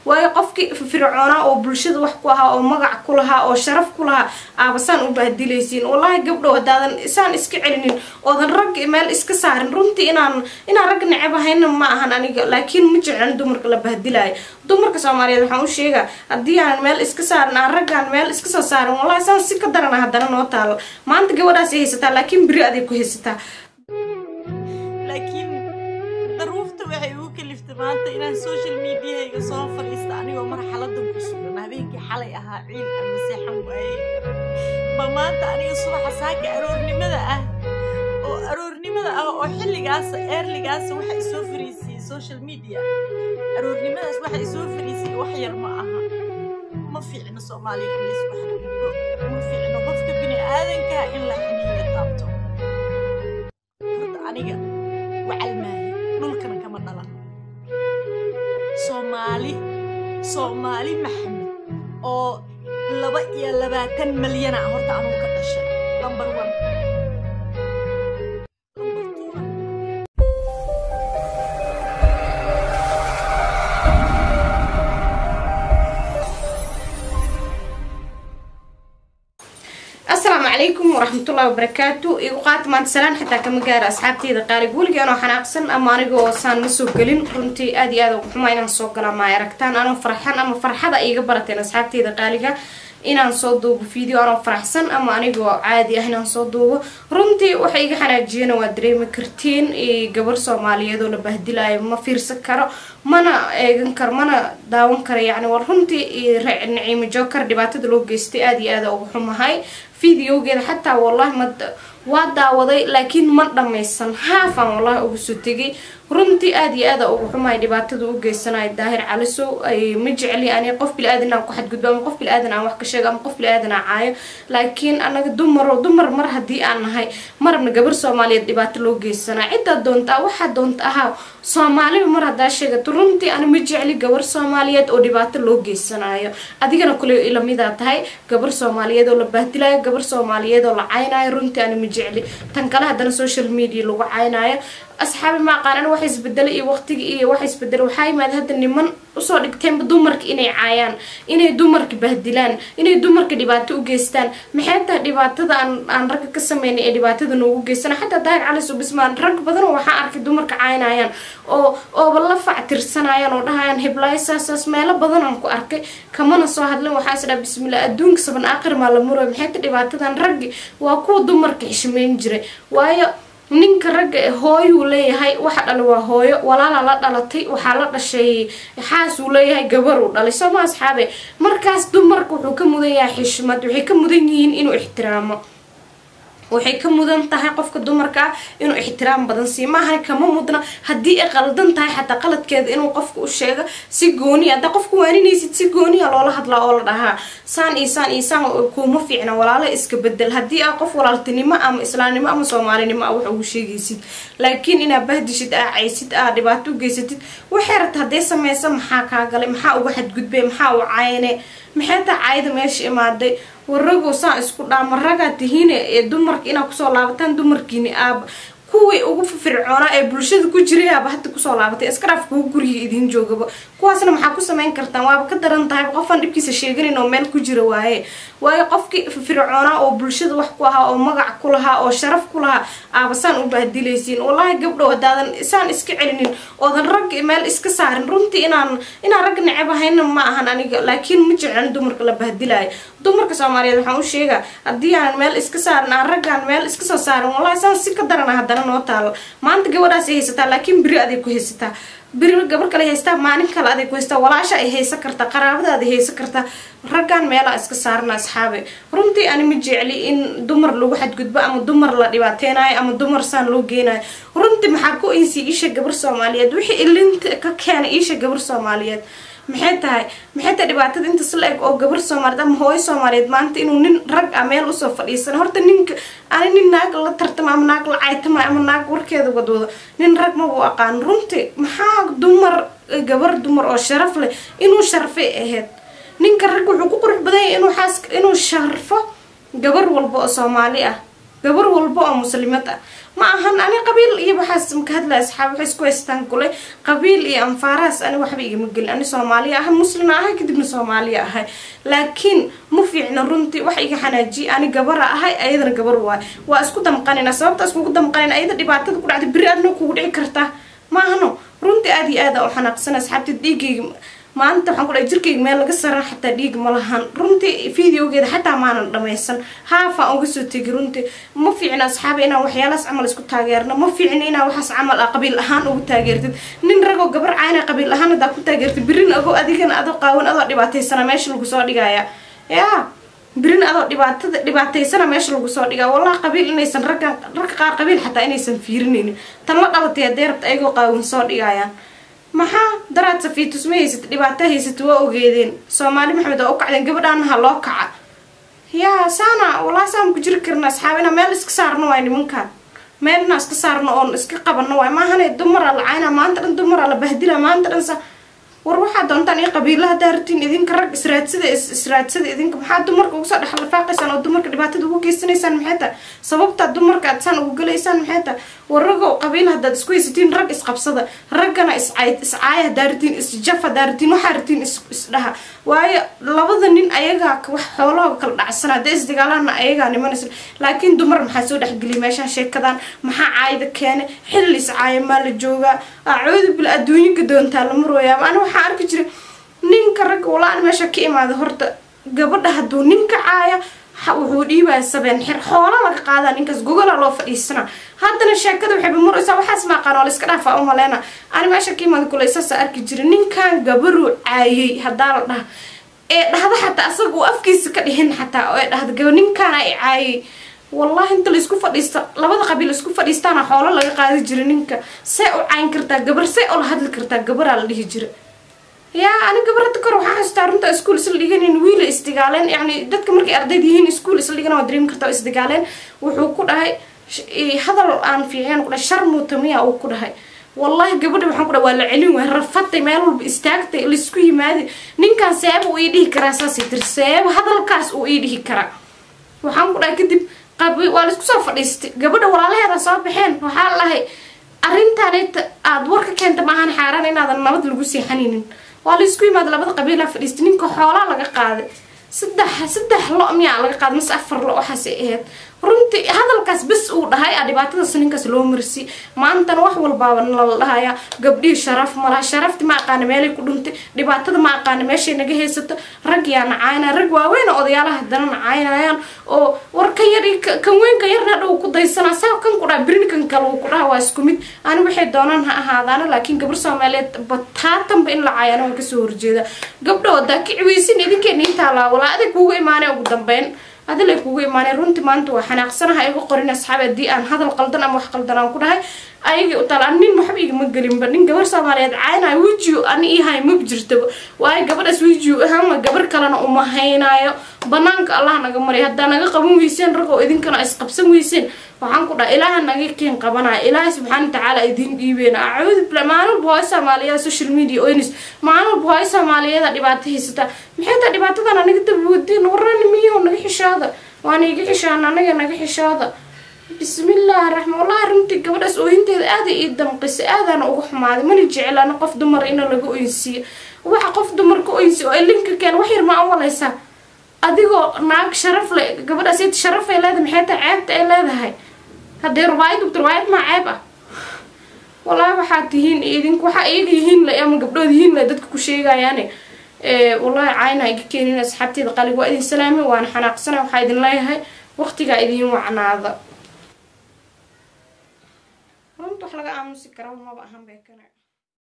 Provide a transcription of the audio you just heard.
waayo qofkii fircoonaa oo bulshada wax ku ahaa oo magac ku lahaa oo sharaf ku lahaa aabasaan u bahdilaysiin wallaahi gabdhow haddaadan isaan iska celinin oodan rag meel iska saarin runtii inaan inaan rag necab ahayna ma ahan aniga laakiin ma jeclan dumarka la bahdilaayo dumarka soomaaliyeed waxaan u sheegaa haddii aan meel iska saarin aan raggaan meel iska soo saarin wallahi saan si ka darana haddana noo taalo maanta gabadhaas ay haysataa laakiin beri aday ku haysataa laakiin daruufta waxay ugu kaliftay maanta inaan social mediahayga soo fadhiista anigoo marxaladan ku sugan habeenkii xalay ahaa ciil ama seexan waaye ba maanta aniga subaxa saaka aroornimada ah oo aroornimada ah oo xilligaas eerligaas waxa isoo fariisiyey social media aroornimadaas waxa isoo fariisiyey wax yar ma aha ma fiicno soomaaliya in laysku xadgudbo ma fiicno qofka bini aadanka in la xiniiyo taabto horta aniga wacal maahi dhulkana kama dhalan soomaali soomaali maxamed oo laba iyo labaatan malyana horta anugu ka dhashay number one number two asalaamu calaykum waraxmatullahi wabarakaatu igu qaata maanta salaan xitaa kama gaara asxaabteyda qaalig weliga anoo xanaaqsan ama anigoo saan ma soo gelin runtii aad iyo aad ugu xumaa inaan soo gala ma ay aragtaan anoo farxan ama farxada iiga barateen asxaabteyda qaaliga inaan soo duubo video anoo faraxsan ama anigoo caadi ah inaan soo duubo runtii waxa iga xanaajiyana waa dareemi kartiin gabar soomaaliyeed oo la bahdilayo ma fiirsan karo mana eegan karo mana daawan karo yacni war runtii naciimo jookar dhibaatada loo geystay aada iyo aada ugu xumahay videogeeda xataa wallahi ma waa daawaday laakiin ma dhammaysan haafaan wallahi ugu soo tegay runtii aada iyo aada ugu xumahay dhibaatada u geysanayo daahir calisow ma jecli ani qof bili-aadan aan ku xadgudbo ama qof bili-aadan aan wax ka sheego ama qof bili-aadan aan caayo laakiin anaga dumaro dumar mar haddii aan nahay marabna gabar soomaaliyeed dhibaato loo geysanaa ciddaa doontaa waxaa doonta ahaa soomaaliba mar haddaa sheegato runtii ani ma jecli gabar soomaaliyeed oo dhibaato loo geysanayo adigana kule ilamidaa tahay gabar soomaaliyeed oo la baahdilayo gabar soomaaliyeed oo la caynayo runtii ani ma jecli tan kale haddana social media lagu caynayo asxaabi ma aqaan ana wax isbedelay iyo waqtigi iyo wax isbedelay waxaa yimaada hadda niman usoo dhigteenba dumarka inay caayaan inay dumarka bahdilaan inay dumarka dhibaato u geystaan maxay tahay dhibaatada aan aan ragga ka sameynay ee dhibaatada noogu geystana xataa daahir cali subismaan rag badan oo waxaan arkay dumarka caynayaan oo ooba la factirsanayaan oo dhahayaan hiblaayo saasaas meelo badan aan ku arkay kamana soo hadlin waxaa is dhaha bismillah adduunka saban aakhir maa la murayo maxay tahay dhibaatadan raggi waa kuwa dumarka xishmeyn jiray waayo ninka ragga e hooyuu leeyahay waxa dhalay waa hooyo walaala la dhalatay waxaa la dhashay xaasuu leeyahay gabar uu dhalay soo ma asxaabe markaas dumarka wuxuu ka mudan yahay xishmad waxay ka mudan yihiin inuu ixtiraamo waxay ka mudan tahay qofka dumarka ah inuu ixtiraam badan siiyo maahan kama mudna haddii ay qaldan tahay xataa qaladkeeda inuu qofka u sheego si gooniya haddaa qofka waaninaysid si gooniya loola hadlaa oo la dhahaa saan iyo saan iyo saan kuuma fiicna walaalo iska bedel haddii aa qof walaaltinimo ama islaamnimo ama soomaalinimo ah wax ugu sheegaysid laakiin inaa bahdishid aa caysid aa dhibaato u geysatid waxay rabta hadday sameysa maxaa kaa galay maxaa uga xadgudbay maxaa u cayne maxay taa caayada meesha imaaday waragow saan isku dhaama ragaa tihiine ee dumarka inaa kusoo laabataan dumarkiini aaba kuwii ugu fircoonaa ee bulshada ku jiray aaba hadda kusoo laabatay iskaraaf kugu guriga idiin joogaba kuwaasna maxaa ku samayn kartaan waaba ka daran tahay qofaan dhibkiisa sheeganayn oo meel ku jira waaye waayo qofkii fircoonaa oo bulshada wax ku ahaa oo magac ku lahaa oo sharaf ku lahaa aabasaan u bahdilaysiin wallaahi gabdhow haddaadan isaan iska celinin oodan rag meel iska saarin runtii inaan inaan rag necab ahayna ma ahan aniga laakiin ma jeclan dumarka la bahdilayo dumarka soomaaliyeed waxaan u sheegaa haddii aan meel iska saarin aan raggaan meel iska soo saarin wallahi saan si ka darana haddana noo taalo maanta gabadhaas ay haysataa laakiin beri aday ku haysataa beri gabar kale haystaa maalin kale aday ku haystaa walaasha ay haysan kartaa qaraabadaada haysan kartaa raggaan meelaa iska saarana asxaabe runtii ani ma jecli in dumar lagu xadgudbo ama dumar la dhibaateynayo ama dumar saan loo geynayo runtii maxaa ku insi iisha gabar soomaaliyeed wixii ilinta ka keena iisha gabar soomaaliyeed maxay tahay maxay tahay dhibaatada intaas la eg oo gabar soomaaliyeed ama hooyo soomaaliyeed maanta inuu nin rag ah meel usoo fadhiisana horta ninka ani nin naag la tartama ama naag la caytama ama naag warkeeda wadwado nin rag mabuu aqaan runtii maxaa dumar gabar dumar oo sharaf leh inuu sharfay ahayd ninka rag wuxuu ku qurux badan yahay inuu xaas inuu sharfo gabar walba oo soomaali ah gabar walba oo muslimad ah ma ahan ani qabiil iyo waxaas maka hadlaya asxaab waxay isku haystaan kulay qabiil iyo anfaarahaas ani waxba igama gelin ani soomaaliya ahay muslima ahay kadibna soomaaliya ahay laakiin ma fiicna runtii wax iga xanaajiye ani gabara ahay ayadana gabar waay waa isku damqanina sababta iskugu damqanina ayada dhibaatada ku dhacda beri adna kugu dhici kartaa ma ahano runtii aada iyo aada u xanaaqsan asxaabta dhiigayga maanta waxaan ku dhahay jirkayga meel laga saran xataa dhiig ma lahan runtii videogeeda xataa maanan dhamaysan haafaan uga soo tegi runtii ma fiicna asxaaba inaan waxyaalahaas camal isku taageerno ma fiicna inaan waxaas camal ah qabiil ahaan ugu taageertid nin ragoo gabar cayna qabiil ahaan hadaa ku taageertid birin ago adigana adoo qaawan adoo dhibaataysana meesha lagu soo dhigaya yaa birin adoo dhibaatada dhibaataysana meesha lagu soo dhigaa wallahi qabiil inaysan ragga ragga qaar qabiil xataa inaysan fiirinaynin tan la dhalatay haddee rabta ayagoo qaawan soo dhigayaan maxaa daraad safiitus ma haysata dhibaato haysata waa ogeedeen soomaali maxamed waa u kacdeen gabadhaanaha loo kaca yaa saana wallahi saan ku jiri karna asxaab inaa meel iska saarno waay nimankan meel inaa iska saarno oon iska qabanno waay maahane dumaraa la cayna maanta dhan dumaraa la bahdila maanta dhan sa war waxaa doontaan iyo qabiilaha daartiin idinka rag israadsada israadsada idinka maxaa dumarka ugu soo dhexlafaaqaysaan oo dumarka dhibaatada ugu geysanaysaan maxay tahay sababtaa dumarka aad saan ugu galaysaan maxay tahay war ragoo qabiila haddaad isku haysatiin rag isqabsada raggana iscayd iscaaya haddaa ratiin isjaf haddaa ratiin waxaa ratiin is isdhaha waayo labada nin ayagaa wax xoolahooga kala dhacsan haddee isdagaalana ayagaa nimanaysa laakiin dumar maxaa soo dhexgeliya meeshaan sheekadan maxaa caayda keene xilli iscaaya maa la joogaa acoodu bil adduunyinka doontaa la marooyaa ani waxaa arki jiray ninka ragga walaan meesha ka imaada horta gabadha hadduu ninka caaya wuxuu dhiibaya sabeen xir xoola laga qaadaa ninkaas gogola loo fadhiisana haddana sheekada waxayba maraysaa waxaas maaqaan oo la iska dhaafaa u maleyna ani meesha ka imaada kule saasa arki jiray ninkan gabaruu caayay haddaa la dhaha ee dhahda xataa asaga uu afkiisa ka dhihin xataa oo ee dhahda gaba ninkaana ay caayay wallahi inta laisku fadhiista labada qabiil isku fadhiistaana xoolo laga qaadi jira ninka see u cayn kartaa gabar see ula hadli kartaa gabaraa la dhihi jira yaa ani gabarada kor waxaa xasuustaa runta iskuol isla dhiganin wiila isdigaaleen yani dadka markay ardayda yihiin iskuol isla dhigan waa dareemi kartaa isdigaaleen wuxuu ku dhahay hadal aan fiiceen ku dhahay shar muutamiya uu ku dhahay wallahi gabadha waxaan ku dhahay waa la celin waay rafatay meel walba istaagtay laisku yimaadi ninkan seeba uu ii dhihi karaa saasay tiri seeba hadalkaas uu ii dhihi karaa waxaan ku dhahay kadib waa laisku soo fadhiistay gabadha walaalaheeda soo baxeen waxaa lahay arrintaanayta aada war ka keenta maahan xaaraan inaadan nabad lagu seexanaynin waa laisku yimaada labada qabiilaa fadhiistay ninka xoolaa laga qaaday saddex saddex lo miyaa laga qaaday mase afar lo waxaasay ahayd runtii hadalkaas bes uu dhahay a dhibaatadaas ninkaas loo marsi maantana wax walbaaba nala dhahaya gabdhihii sharaf malaha sharafti ma aqaana meelay ku dhuntay dhibaatada ma aqaana meeshay naga haysato rag yaa nacaynaya rag waaweyn odayaalaha haddana nacaynayaan oo war kan yar kan weynka yarna dhow ku daysana saa kan ku dhaha birin kan kale uu ku dhaha waa isku mid ani waxay doonaan ha ahaadaana laakiin gabar soomaaliyeed bataatanba in la caayana waan kasoo horjeeda gabdho wadaa kiciweysin idinkeena intaa laa walaa adig kuuga imaanay ugu dambeyn adil ay kugu imaaneen runtii maanta waa xanaaqsanaha iga qorin asxaab haddii aan hadal qaldan ama wax qaldan aan ku dhahay ayagii u taala nin waxba igama gelinba nin gabar soomaaliyeed caynaayo wijiyo ani ihay maba jirtaba waayo gabadhaas wijiyo ahaanma gabar kalena uma haynaayo banaanka allah naga maray haddaa naga qaban weyseen ragoo idinkana isqabsan weyseen waxaan ku dhaha ilaaha naga keen qabanaya ilaahay subxaana watacaala idiin dhiibeena acuudu billah maalin walba hooyo soomaaliyeed social media oynis maalin walba hooyo soomaaliyeeda dhibaato haysataa maxay taa dhibaatadan anaga daboodeen warani miyaho naga xishooda waana iga xishaan anaga naga xishooda bismillaahi raxmaan wallahi runtii gabadhaas ooyinteeda aaday ii damqisay aadaana uga xumaaday mana jeclaana qof dumar ina laga oynsiiyo waxa qof dumar ka oynsiyo oo linka keen wax yar ma awalaysaa adigoo naag sharaf le gabadhaas iyada sharaf ay leedahay maxay tahay ceebta ay leedahay haddee rubaayad ugta rubaayad maa ceeb ah wallaahi waxaad tihiin idinku waxaa iyaga yihiin le ama gabdhood yihiin le dadka ku sheegayaane wallahi cayna iga keenin asxaabteeda qalig waa idin salaami waana xanaaqsana waxaa idin leeyahay waqtigaa idin wacnaada runta wax laga aamusi kara maba ahan bay kana